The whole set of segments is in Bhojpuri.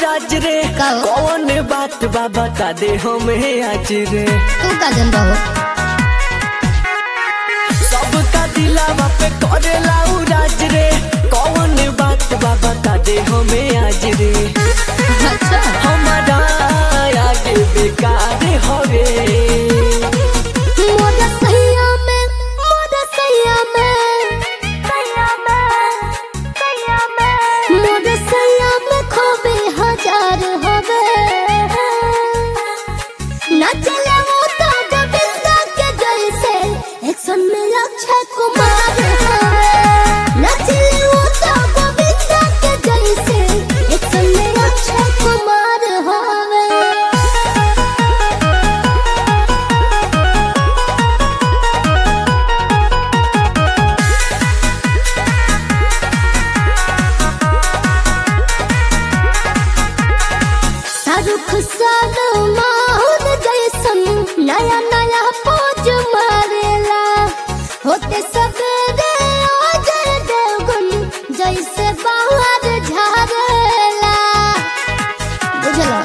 राज रे का हो? कौन बात बा बता दे हमें आज रे तू का जनता हो सबका दिलावा पे करेला उ राज रे कौन बात बा बता दे हमें आज रे अच्छा हमारा आगे बेकार हवे मोरा सैया में मोरा सैया में सैया में सैया में मोरा सैया में खोबे हजार हवे ना चले वो तो गोविंदा के जैसे एक्शन में अक्षय कुमार हवे ना चले वो तो गोविंदा के जैसे एक्शन में अक्षय कुमार हवे शाहरुख सलमान जैसन नया नया पोज मारेला होते सवेरे अजय देवगन जैसे बाहर झारेला बुझलो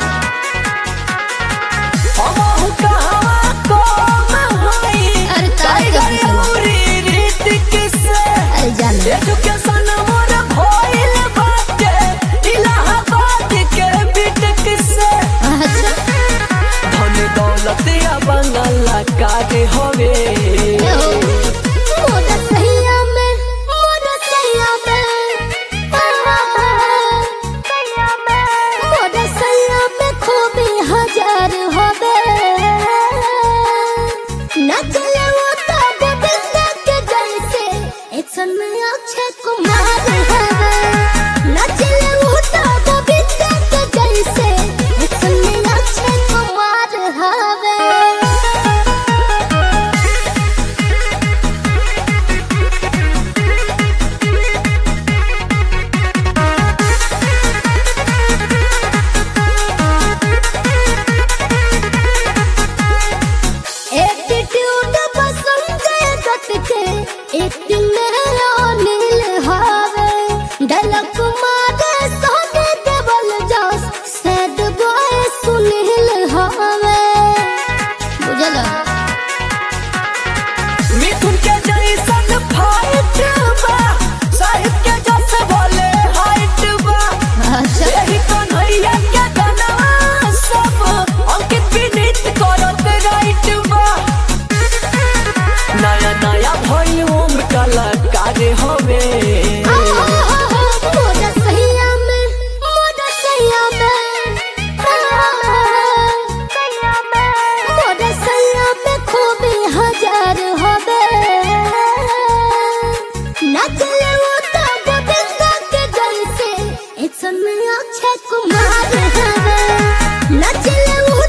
हमहु कहवा कम हई अरे काहे के टाइगर पूछला? उरी रीतिक से अरे जान एजुकेशन मोर भइल बाटे इलाहाबाद के बीटेक से अच्छा धन दौलत या बंगाला काटे हवे ए हो मोरा सैया में मोरा सैया में सैया में मोरा सैया में खूबी हजार हवे ना चले वो तो गोविंदा के जैसे एक्शन में अक्षय कुमार हवे ना चले वो तो गोविंदा के जैसे एक्शन में अक्षय कुमार हवे एटीट्यूड पसंद दत के एक्टिंग में अनिल हावे डलक मारे सोने देवल जस सैड बॉय सुनील हावे बुझला मिथुन के जैसन फाइट बा साहिब के जस बोले हाइट बा अच्छा यही कन्हैया के गाना सब अंकित विनीत करत राइट बा नया नया वॉल्यूम कलाकार हवे मोरा सैया में मोरा सैया में सैया में मोरा सैया में खूबी हजार हवे ना चले वो तो गोविंदा के जैसे एक्शन में अक्षय कुमार हवे ना चले वो